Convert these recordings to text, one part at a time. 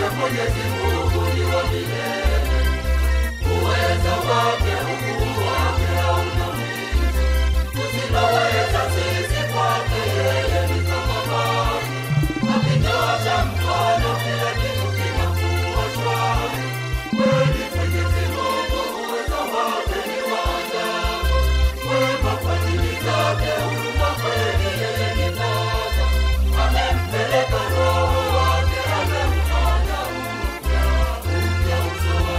Mwenyezi Mungu ni wa milele, uweza wake, ukuu wake hauna mwisho. Tusiloweza sisi kwake yeye ni kama maji, akinyosha mkono kila kitu kinakuwa shwari. Kweli Mwenyezi Mungu uweza wake ni wa ajabu, wema fadhili zake, huruma kweli yeye ni Baba. Amempeleka Roho wake, amemfanya upya upya uso wa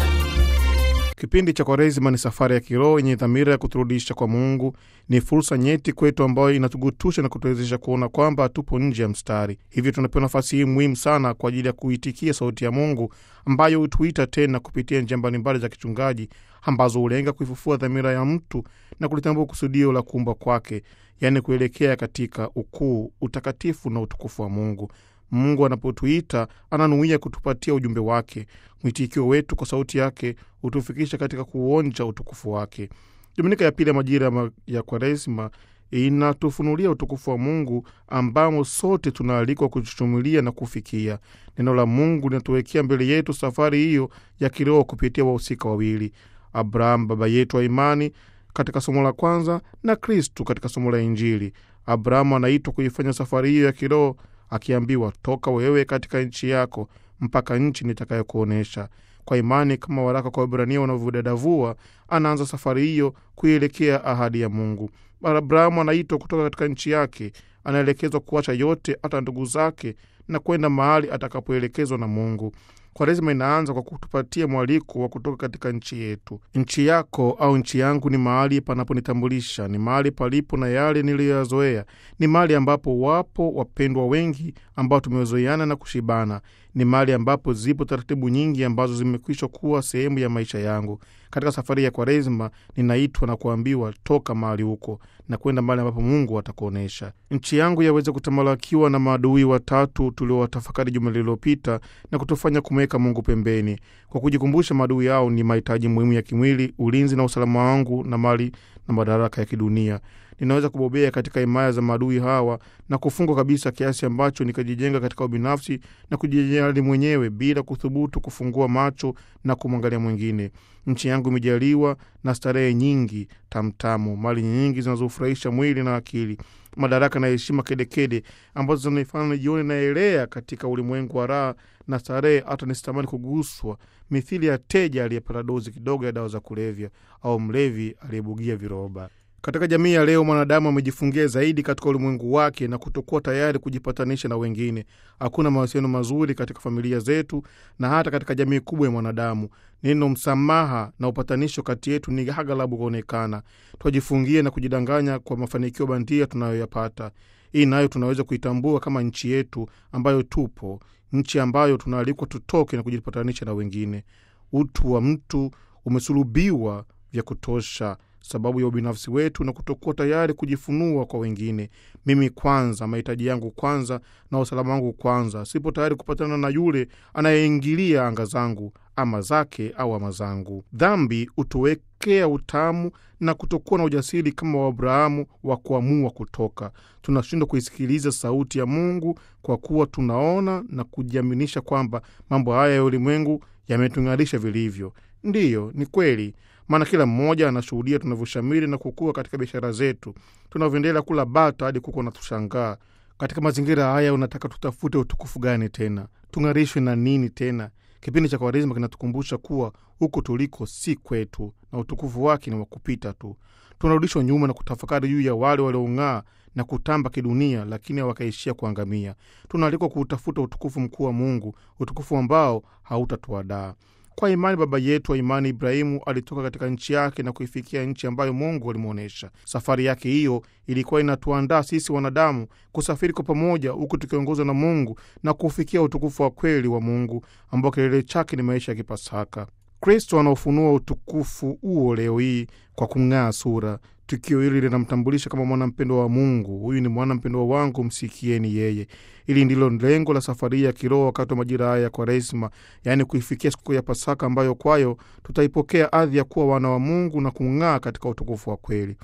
Kipindi cha Kwaresima ni safari ya kiroho yenye dhamira ya kuturudisha kwa Mungu. Ni fursa nyeti kwetu ambayo inatugutusha na kutuwezesha kuona kwamba hatupo nje ya mstari. Hivyo tunapewa nafasi hii muhimu sana kwa ajili ya kuitikia sauti ya Mungu ambayo hutuita tena kupitia njia mbalimbali za kichungaji ambazo hulenga kuifufua dhamira ya mtu na kulitambua kusudio la kuumba kwake, yaani kuelekea katika ukuu, utakatifu na utukufu wa Mungu. Mungu anapotuita ananuia kutupatia ujumbe wake. Mwitikio wetu kwa sauti yake hutufikisha katika kuonja utukufu wake. Dominika ya pili ya majira ma- ya Kwaresima inatufunulia utukufu wa Mungu ambamo sote tunaalikwa kuchuchumilia na kufikia. Neno la Mungu linatuwekea mbele yetu safari hiyo ya kiroho kupitia wahusika wawili, Abrahamu baba yetu wa imani katika somo la kwanza na Kristu katika somo la Injili. Abrahamu anaitwa kuifanya safari hiyo ya kiroho akiambiwa, toka wewe katika nchi yako mpaka nchi nitakayokuonyesha. Kwa imani, kama waraka kwa Waebrania wanavyodadavua, anaanza safari hiyo kuielekea ahadi ya Mungu. Abrahamu anaitwa kutoka katika nchi yake, anaelekezwa kuacha yote, hata ndugu zake, na kwenda mahali atakapoelekezwa na Mungu. Kwaresima inaanza kwa kutupatia mwaliko wa kutoka katika nchi yetu. Nchi yako au nchi yangu ni mahali panaponitambulisha, ni mahali palipo na yale niliyoyazoea, ni mahali ambapo wapo wapendwa wengi ambao tumezoeana na kushibana, ni mahali ambapo zipo taratibu nyingi ambazo zimekwisha kuwa sehemu ya maisha yangu. Katika safari ya Kwaresima ninaitwa na kuambiwa toka mahali huko na kwenda mahali ambapo Mungu atakuonyesha. Nchi yangu yaweze kutamalakiwa na maadui watatu tuliowatafakari juma lililopita na kutufanya kumweka Mungu pembeni, kwa kujikumbusha maadui yao ni mahitaji muhimu ya kimwili, ulinzi na usalama wangu na mali na madaraka ya kidunia. Ninaweza kubobea katika himaya za maadui hawa na kufungwa kabisa kiasi ambacho nikajijenga katika ubinafsi na kujijali mwenyewe bila kuthubutu kufungua macho na kumwangalia mwingine. Nchi yangu imejaliwa na starehe nyingi tamtamu, mali nyingi zinazofurahisha mwili na akili, madaraka na heshima kedekede ambazo zinanifanya nijione naelea katika ulimwengu wa raha na starehe, hata nisitamani kuguswa, mithili ya teja aliyepata dozi kidogo ya dawa za kulevya au mlevi aliyebugia viroba. Katika jamii ya leo mwanadamu amejifungia zaidi katika ulimwengu wake na kutokuwa tayari kujipatanisha na wengine. Hakuna mawasiliano mazuri katika familia zetu na hata katika jamii kubwa ya mwanadamu. Neno msamaha na upatanisho kati yetu ni aghalabu kuonekana. Twajifungia na kujidanganya kwa mafanikio bandia tunayoyapata. Hii nayo tunaweza kuitambua kama nchi yetu ambayo tupo, nchi ambayo tunaalikwa tutoke na kujipatanisha na wengine. Utu wa mtu umesulubiwa vya kutosha sababu ya ubinafsi wetu na kutokuwa tayari kujifunua kwa wengine. Mimi kwanza, mahitaji yangu kwanza na usalama wangu kwanza. Sipo tayari kupatana na yule anayeingilia anga zangu, ama zake au ama zangu. Dhambi hutuwekea utamu na kutokuwa na ujasiri kama wa Abrahamu wa kuamua kutoka. Tunashindwa kuisikiliza sauti ya Mungu kwa kuwa tunaona na kujiaminisha kwamba mambo haya ya ulimwengu yametung'arisha vilivyo. Ndiyo, ni kweli maana kila mmoja anashuhudia tunavyoshamiri na kukua katika biashara zetu, tunavyoendelea kula bata hadi kuko na tushangaa. Katika mazingira haya, unataka tutafute utukufu gani tena? Tung'arishwe na nini tena? Kipindi cha Kwaresima kinatukumbusha kuwa huko tuliko si kwetu na utukufu wake ni wa kupita tu. Tunarudishwa nyuma na kutafakari juu ya wale waliong'aa na kutamba kidunia, lakini wakaishia kuangamia. Tunaalikwa kuutafuta utukufu mkuu wa Mungu, utukufu ambao hautatuadaa. Kwa imani baba yetu wa imani Ibrahimu alitoka katika nchi yake na kuifikia nchi ambayo Mungu alimwonyesha. Safari yake hiyo ilikuwa inatuandaa sisi wanadamu kusafiri kwa pamoja, huku tukiongozwa na Mungu na kufikia utukufu wa kweli wa Mungu ambao kilele chake ni maisha ya Kipasaka. Kristo anaofunua utukufu huo leo hii kwa kung'aa sura. Tukio hili linamtambulisha kama mwanampendwa wa Mungu. Huyu ni mwanampendwa wangu, msikieni yeye. Hili ndilo lengo la safari ya kiroho wakati wa majira haya ya Kwaresima, yaani kuifikia siku ya Pasaka ambayo kwayo tutaipokea adhi ya kuwa wana wa Mungu na kung'aa katika utukufu wa kweli.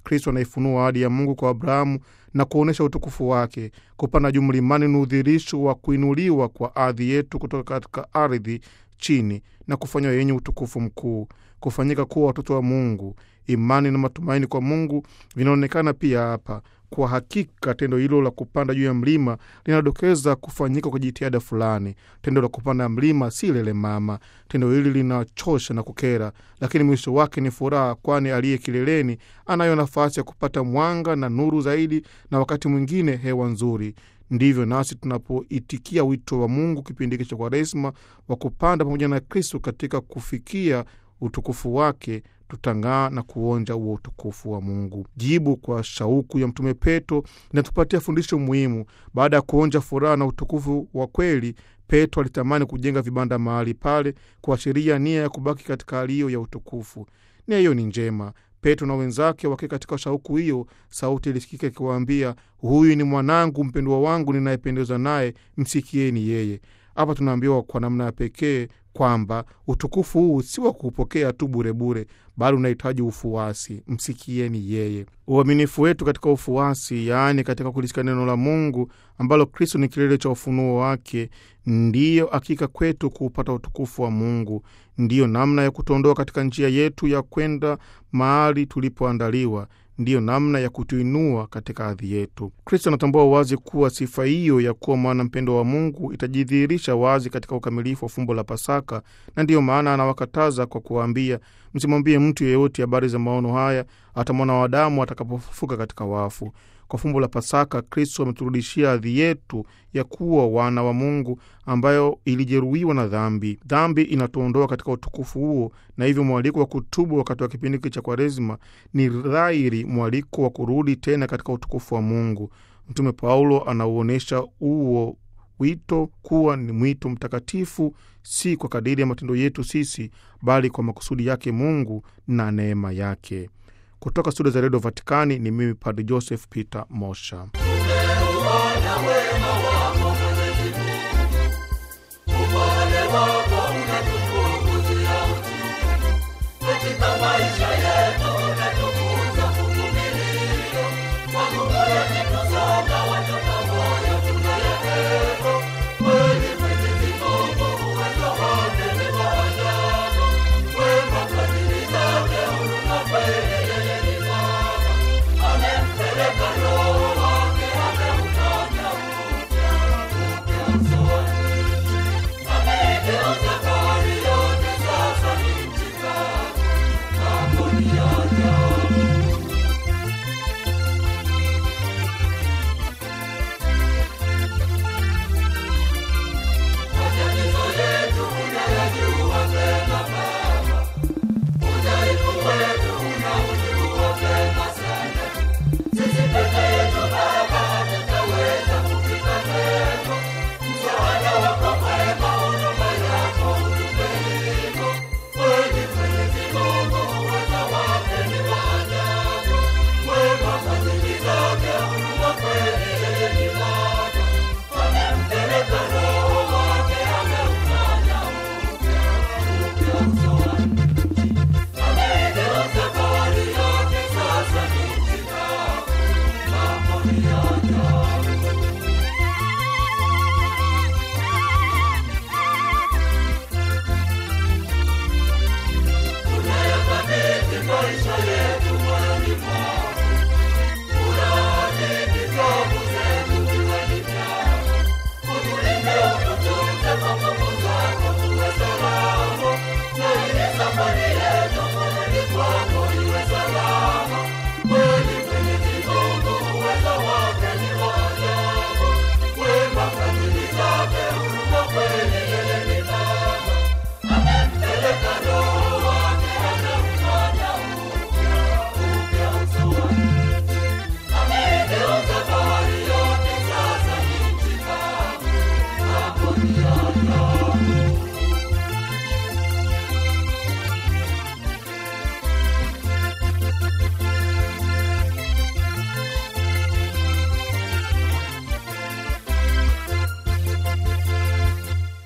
Kristo anaifunua ahadi ya Mungu kwa Abrahamu na kuonyesha utukufu wake. Kupanda juu mlimani ni udhirisho wa kuinuliwa kwa ardhi yetu kutoka katika ardhi chini na kufanywa yenye utukufu mkuu, kufanyika kuwa watoto wa Mungu. Imani na matumaini kwa Mungu vinaonekana pia hapa. Kwa hakika tendo hilo la kupanda juu ya mlima linadokeza kufanyika kwa jitihada fulani. Tendo la kupanda mlima si lele mama. Tendo hili linachosha na kukera, lakini mwisho wake ni furaha, kwani aliye kileleni anayo nafasi ya kupata mwanga na nuru zaidi, na wakati mwingine hewa nzuri. Ndivyo nasi tunapoitikia wito wa Mungu kipindi hiki cha Kwaresma wa kupanda pamoja na Kristo katika kufikia utukufu wake tutang'aa na kuonja huo utukufu wa Mungu. Jibu kwa shauku ya Mtume Petro linatupatia fundisho muhimu. Baada ya kuonja furaha na utukufu wa kweli, Petro alitamani kujenga vibanda mahali pale, kuashiria nia ya kubaki katika hali hiyo ya utukufu. Nia hiyo ni njema. Petro na wenzake wakiwa katika shauku hiyo, sauti ilisikika ikiwaambia, huyu ni mwanangu mpendwa wangu ninayependezwa naye, msikieni yeye. Hapa tunaambiwa kwa namna ya pekee kwamba utukufu huu si wa kuupokea tu burebure, bali unahitaji ufuasi. Msikieni yeye. Uaminifu wetu katika ufuasi, yaani katika kulisikia neno la Mungu ambalo Kristo ni kilele cha ufunuo wake, ndiyo hakika kwetu kuupata utukufu wa Mungu. Ndiyo namna ya kutuondoa katika njia yetu ya kwenda mahali tulipoandaliwa ndiyo namna ya kutuinua katika hadhi yetu. Kristo anatambua wazi kuwa sifa hiyo ya kuwa mwana mpendo wa Mungu itajidhihirisha wazi katika ukamilifu wa fumbo la Pasaka, na ndiyo maana anawakataza kwa kuwaambia, msimwambie mtu yeyote habari za maono haya hata mwana wa Adamu atakapofufuka katika wafu. Kwa fumbo la Pasaka, Kristo ameturudishia hadhi yetu ya kuwa wana wa Mungu ambayo ilijeruhiwa na dhambi. Dhambi inatuondoa katika utukufu huo, na hivyo mwaliko wa kutubu wakati wa kipindi hiki cha Kwaresima ni dhahiri mwaliko wa kurudi tena katika utukufu wa Mungu. Mtume Paulo anauonyesha huo wito kuwa ni mwito mtakatifu, si kwa kadiri ya matendo yetu sisi, bali kwa makusudi yake Mungu na neema yake. Kutoka studio za redio Vatikani ni mimi Padre Joseph Peter Mosha. Tumeuona